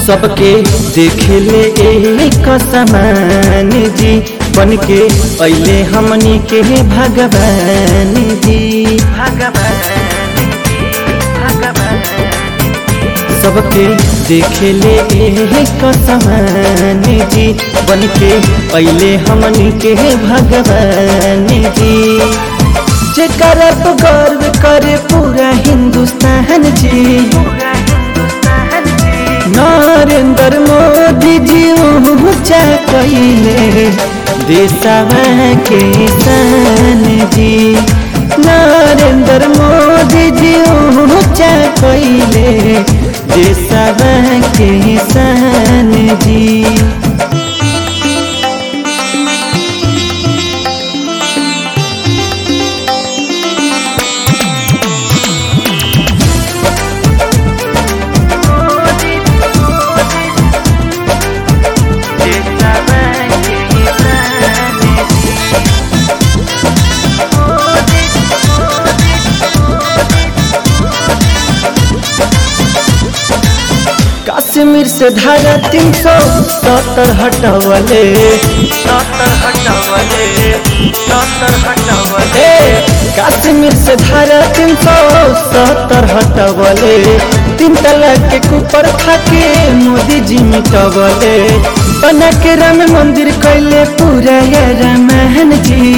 सबके देखे ले एक समान जी बन के अले हमनी के भगवान जी सबके देखे ले एक समान जी बन के अले हमनी के भगवान जी जेकर पे गर्व करे पूरा हिंदुस्तान जी नरेंद्र मोदी जी ऊंचा कैले देशवा के शान जी नरेंद्र मोदी जी ऊंचा कैले देशवा के शान जी कश्मीर से धारा तीन सौ सत्तर हटवले ए, कश्मीर से धारा तीन सौ सत्तर हटवले तीन तलाक के ऊपर खाके मोदी जी मिटवले बना के राम मंदिर कैले पूरा या रामायण जी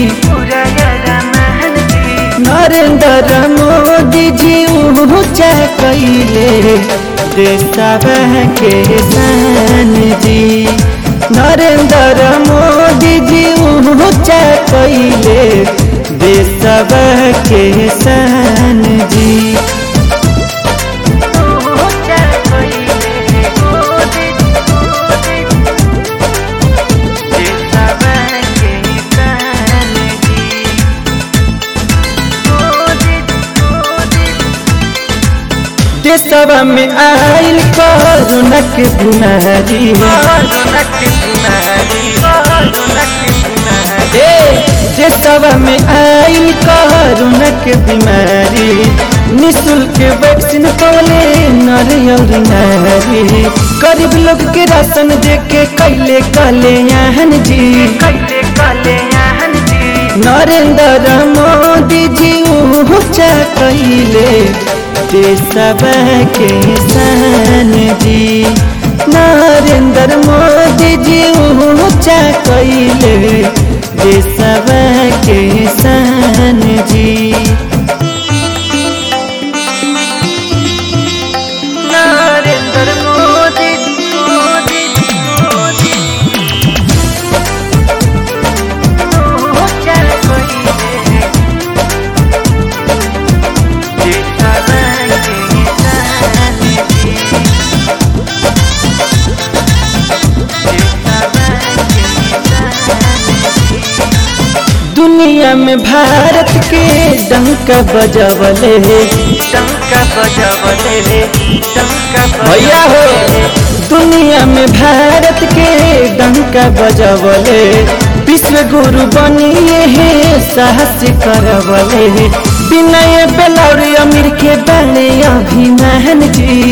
नरेंद्र मोदी जी ऊंचा कैले देशवा के शान जी नरेंद्र मोदी जी ऊंचा कैले देशवा के शान जी देशवा में आयल कोरोना के बीमारी ए, देशवा में आयल कोरोना के बीमारी निःशुल्क वैक्सीन पवले नर और नारी गरीब लोग के राशन दे के कैले कल्याण जी नरेंद्र मोदी जी ऊंचा कैले देशवा के शान जी नरेंद्र मोदी जी ऊंचा कैले देशवा के शान जी नरेंद्र मोदी मोदी मोदी ऊंचा कोई दुनिया में भारत के डंका बजवले टंका बजावले रे टंका भैया हो दुनिया में भारत के डंका बजवले विश्व गुरु बनिए हे साहस करवले विनय बेलौरी अमीर के बने अभिमान जी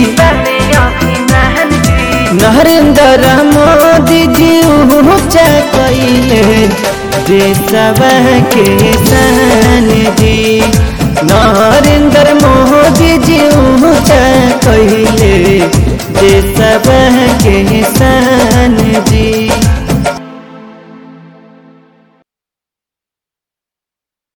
नरेंद्र मोदी जी ऊंचा कैले देशवा के शान जी नरेंद्र मोदी जी ऊंचा कैले देशवा के शान